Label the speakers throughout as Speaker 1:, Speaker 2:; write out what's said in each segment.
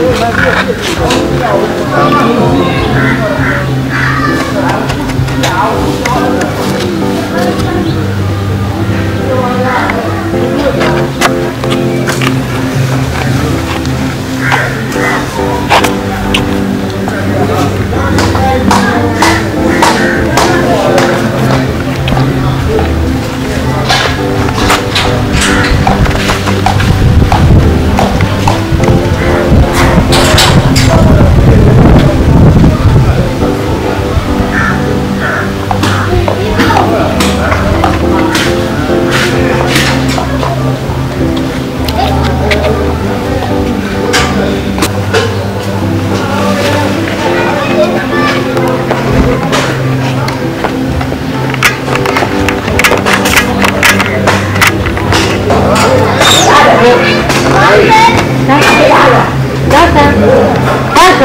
Speaker 1: Kaka. Kaka.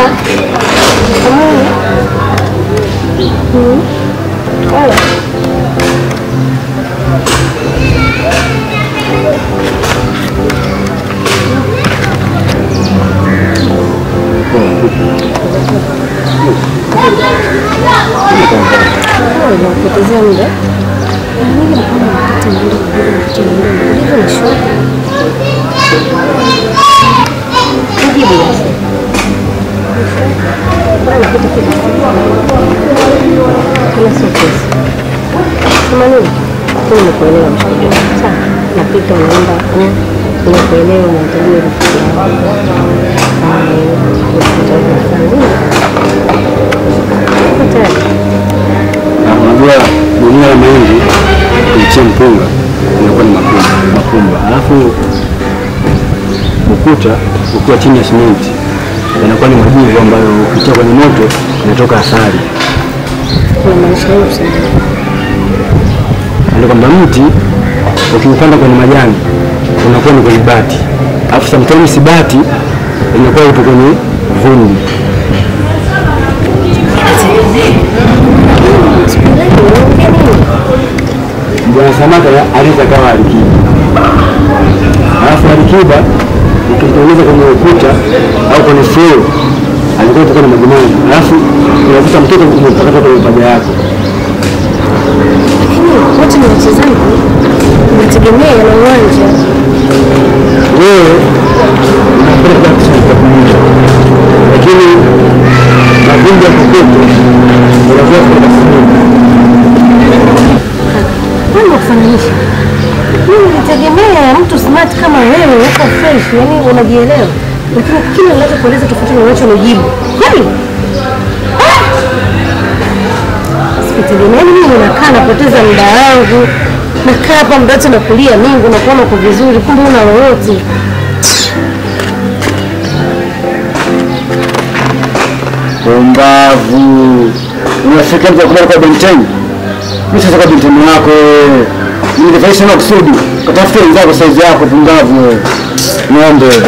Speaker 1: Hmm. Wala. Unapotezea muda. Mimi naona wakati mwingine mdogo mtoto mdogo ndivyo ni shoga. Mjibu basi. Bwana kitu kile. Kila sio pesa. Kama nini? Mimi nimekuelewa mshikaji wangu. Sawa. Napita unaenda eh, nimekuelewa unahitajia rafiki yako. Ah, unahitaji kufanya nini? Uko tayari?
Speaker 2: Na unajua gunia la mahindi kuichia mpunga inakuwa ni mapumba, mapumba. Alafu ukuta ukiwa chini ya simenti yanakuwa ni majivu ambayo ukitia kwenye moto inatoka asali.
Speaker 1: Unamaanisha nini kusema?
Speaker 2: Ndio kwamba mti ukiupanda kwenye majani unakuwa ni kwenye bati, alafu sometimes bati inakuwa ipo kwenye vumbi. Bwana Samata aliza kama alikiba, alafu alikiba ukitengeneza kwenye ukuta au kwenye floor alikuwa itakuwa na majimaji, alafu unakuta mtoto umepakata kwenye paja yako.
Speaker 1: Lakini wote ni wachezaji, inategemea na uwanja.
Speaker 2: wewe unapenda kucheza kunywa, lakini mavumbi ya kokoto unakuwa kwenda kunywa.
Speaker 1: Mambo kufananisha. Mimi nitegemea mtu smart kama wewe, uko fresh, yani unajielewa, lakini kile ninachokueleza tofauti na unachonijibu. Kwani Ah! sikutegemea mimi, nakaa napoteza muda wangu, nakaa hapa muda wote nakulia mingu, nakuona uko vizuri, kumbe una lolote.
Speaker 2: Pumbavu! Unafika mtu akubali kwa benteni. Mimi sasa kwa benteni yako wewe. Ningefanya sana kusudi. Katafute wenzako saizi yako pumbavu wewe. Ng'ombe.